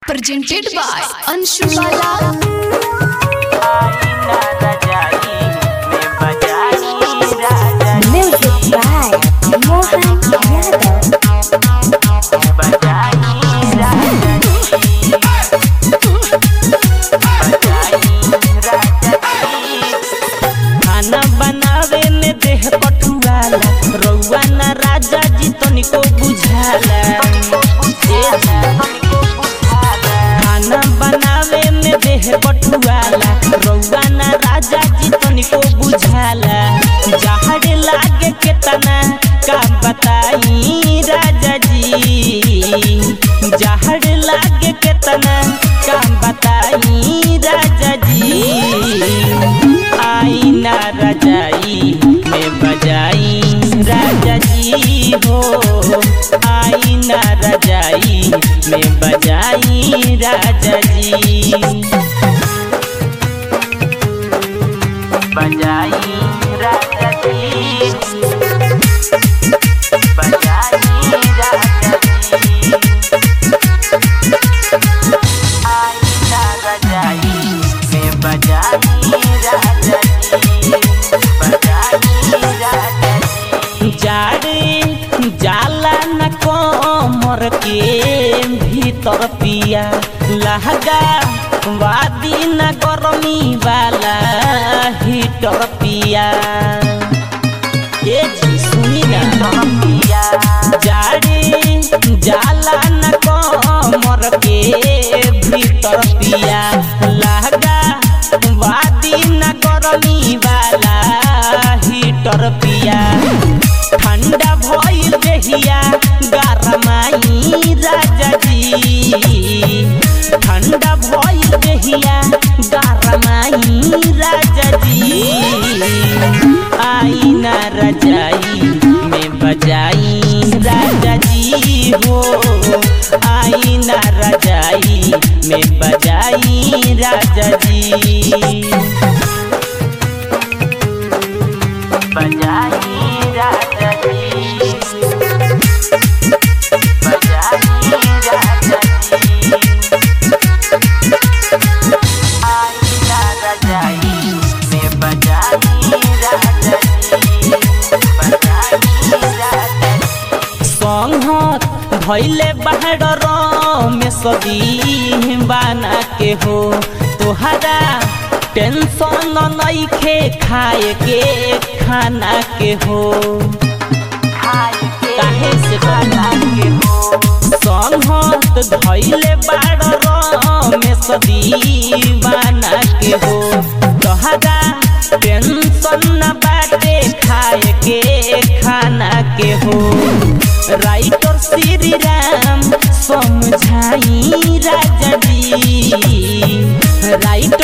presented by Anshu Bala. Music by Mohan Yadav. खाना बनावे में देह पटुआला रउआ ना राजा जी तनिको बुझाला ए जी। खाना बनावे में देह पटुआला रउआ ना राजा जी तनिको बुझाला जहर लागे केतना का बताई राजा जी जहर लागे केतना का बताई राजा जी आई ना रजाई में बजाई राजा जी हो आई ना रजाई में बजाई राजा जी बजाई राजा जी बजाई राजा जी आई ना रजाई में बजाई राजा जी बजाई राजा जी जाड़े जाला न कमर के भीतर पिया लहगा वादी न गरमी वाला हीटर पिया ए जी सुनी ना पिया जाड़े जाला न कमर के भीतर पिया लहगा वादी न गरमी वाला हीटर पिया ठंडा भइल देहिया गरमाई राजा जी ठंडा भइल देहिया गरमाई राजा जी आई ना रजाई में बजाई राजा जी हो आई ना रजाई में बजाई राजा जी बजाई राजा जी बजाई राजा जी आई ना रजाई में बजाई राजा जी बजाई राजा जी संहत भैले बाहर में सदी बाना के हो तोहरा टेंशन नइखे खाए के खाना के हो काहे से खाना के हो संहत धैले बाड़ में सदी बाना के हो तोहरा टेंशन न बाटे खाए के खाना के हो राइटर श्री राम समझाई राजा जी राइटर